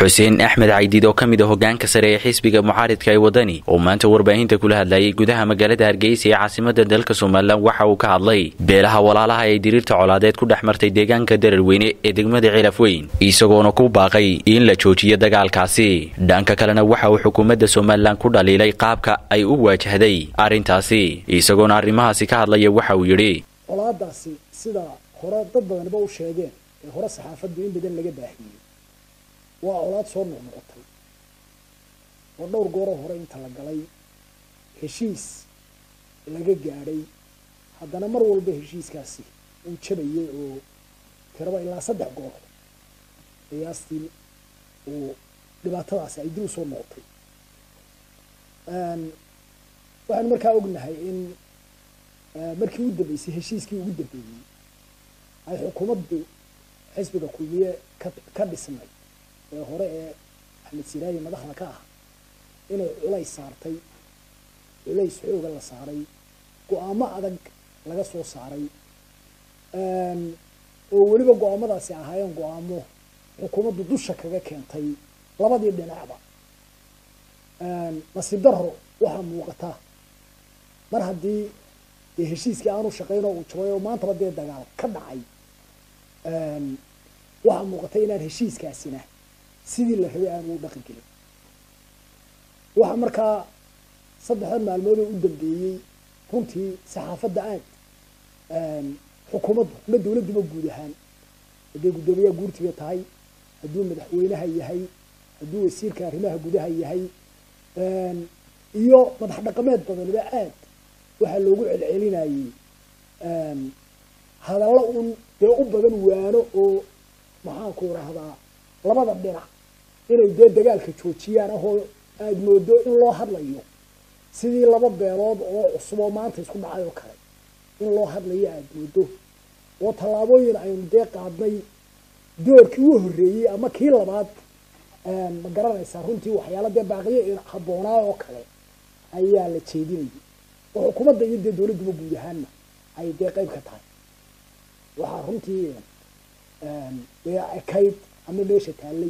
xuseen axmed caydiid oo ka mid a hogaanka sare ee xisbiga mucaaridka ee wadani oo maanta warbaahinta kula hadlayay gudaha magaalada hargeysa ee caasimada dalka somalilan waxa uu ka hadlay beelaha walaalaha ee diriirta colaadeed ku dhex martay deegaanka dararweyne ee degmada cilaf weyn isagoona ku baaqay in la joojiyo dagaalkaasi dhanka kalena waxa uu xukuumadda somalilan ku dhaliilay qaabka ay u waajahday arrintaasi isagoona arrimahaasi ka hadlaya waxa uu yidhi colaadaasi sida hore dad badanba u sheegeen ee hore saxaafaddu in badan laga baahiyey waa colaad soo noqnoqotay oo dhowr gooroo hore inta la galay heshiis laga gaadhay haddana mar walba heshiiskaasi uu jabayay oo tiraba ilaa saddex goor qiyaastii uu dhibaatadaasi ay dib u soo noqotay waxaanu markaa ognahay in markii u dambeysay heshiiskii ugu dambeeyey ay xukuumaddu xisbiga kulmiye ka ka dhisnay ee hore ee axmed siraayi madaxda ka ah inay culays saartay culays xooga la saaray go-aamo adag laga soo saaray oo weliba go-aamadaasi ahaayeen go-aamo xukuumaddu dusha kaga keentay labadii dhinacba nasiib daro waxaa muuqata mar haddii dee heshiiskii aanu shaqayn oo uu jabay oo maantaba dee dagaal ka dhacay waxaa muuqata inaan heshiiskaasina sidii la rabay aanu u dhaqan gelin waxaa markaa saddexdan maalmood oo u dambeeyey runtii saxaafadda aad xukuumaddu ama dawladduba guud ahaan hadday guddoomiyaha guurtiga tahay hadduu madaxweynaha yahay hadduu wasiirka arrimaha gudaha yahay iyo madax dhaqameed badaniba aad waxaa loogu celcelinayey hadallo un dee u badan waano oo maxaanku rahdaa labada dhinac inay dee dagaalka joojiyaan ahoo aada moodo in loo hadlayo sidii laba beelood oo cusub oo maanta isku dhacay oo kale in loo hadlayo aada moodo oo tallaabooyin aynu dee qaadnay doorkii u horreeyey ama kii labaad ma garanaysaa runtii waxyaala dee baaqiyo habboonaa oo kale ayaa la jeedinayay oo xukuumadda iyo dee dawladduba guud ahaanna ay dee qayb ka tahay waxaa runtii dee ekayd ama meesha taallay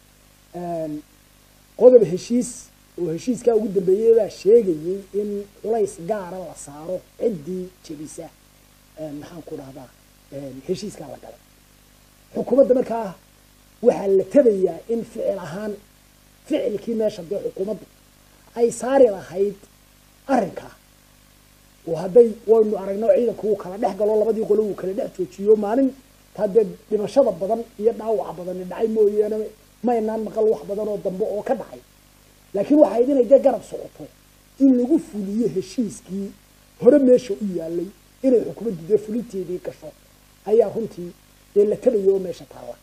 qodob heshiis oo heshiiskaa ugu dambeeyey baa sheegayey in culays gaara la saaro ciddii jebisa maxaan ku dhahdaa heshiiskaa la galay xukuumadda markaa waxaa la tabayaa in ficil ahaan ficilkii meesha dee xukuumaddu ay saari lahayd arrinkaa oo hadday waynu aragno ciidanku uu kala dhex galo labadii qolo uu kala dhex joojiyo maalin taa dee dhimashada badan iyo dhaawaca badani dhacay mooyaane maynaan maqal wax badan oo dambe oo ka dhacay laakiin waxayd inay dee garab socoto in lagu fuliyo heshiiskii hore meesha u yaalay inay xukuumaddu dee fulinteedii gasho ayaa runtii dee la tabayo oo meesha taalla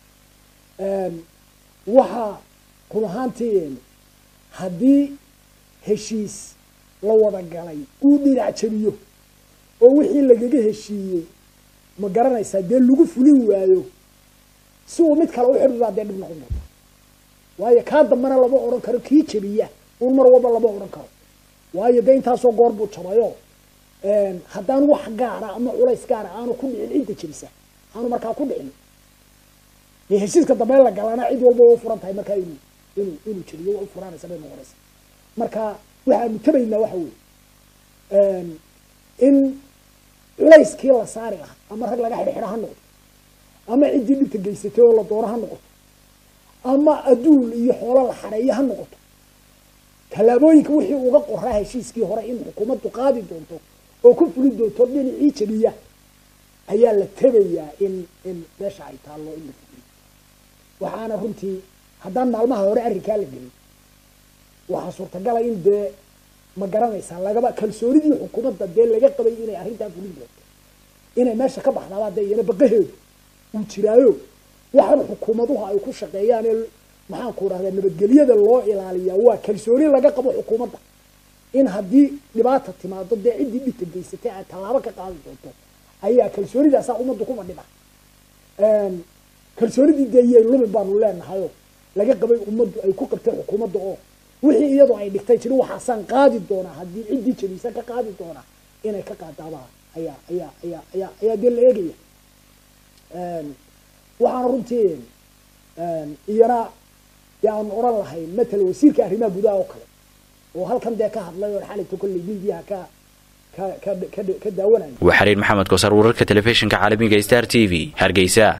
waxaa run ahaantii haddii heshiis la wada galay uu dhinac jabiyo oo wixii lagaga heshiiyey ma garanaysaa dee lagu fulin waayo si uu mid kale u xidhiraa dee dhib noqon doonta waayo kaa dambana lama odhan karo kii jabiya un mar walba lama odhan karo waayo dee intaasoo goor buu jabayo haddaan wax gaara ama culays gaara aanu ku dhicin cidda jabisa aanu markaa ku dhicin dee heshiiska dambe la galana cid walba waa u furan tahay markaa inuu inuu inuu jabiyo waa u furaanaysa bay noqonaysa marka waxaanu tabaynaa waxa weeye in culayskii la saari lahaa ama rag laga xidhxidha ha noqdo ama ciddii dhibta geysatay oo la doono ha noqoto ama adduun iyo xoolo la xareeyo ha noqoto tallaabooyinka wixii uga qoraa heshiiskii hore in xukuumaddu qaadi doonto oo ku fuli doonto dhinacii jabiya ayaa la tabayaa in in meesha ay taallo in la fuliyo waxaana runtii haddaan maalmaha hore arrinkaa la gelin waxaa suurtagala in dee ma garanaysaa lagaba kalsoonidii xukuumadda dee laga qabay inay arrintaa fulin doonto inay meesha ka baxdaabaa dee iyana baqaheedu uu jiraayo waxaan xukuumaduhu ay ku shaqeeyaan ee maxaanku dhahdaa nabadgelyada loo ilaaliyaa waa kalsooni laga qabo xukuumadda in haddii dhibaata timaado dee ciddii dhibta geysatay ay tallaabo ka qaadi doonto ayaa kalsoonidaasaa ummaddu ku fadhida kalsoonidii dee iyay lumin baanu leenahayo laga qabay ummaddu ay ku qabtay xukuumadda oo wixii iyadoo ay dhigtay jiri waxaasaan qaadi doonaa haddii ciddii jabiisa ka qaadi doonaa inay ka qaadaabaa ayaa ayaa ayaa ayaa ayaa dee la eegaya waxaana runtii iyana dee aanu odhan lahayn matala wasiirka arrimaha gudaha oo kale oo halkan dee ka hadlay oo xaligta kolley miidiyaha ka ka ka ka daawanaya waa xariir maxamed koosar wararka telefishinka caalamiga star t v hargeysa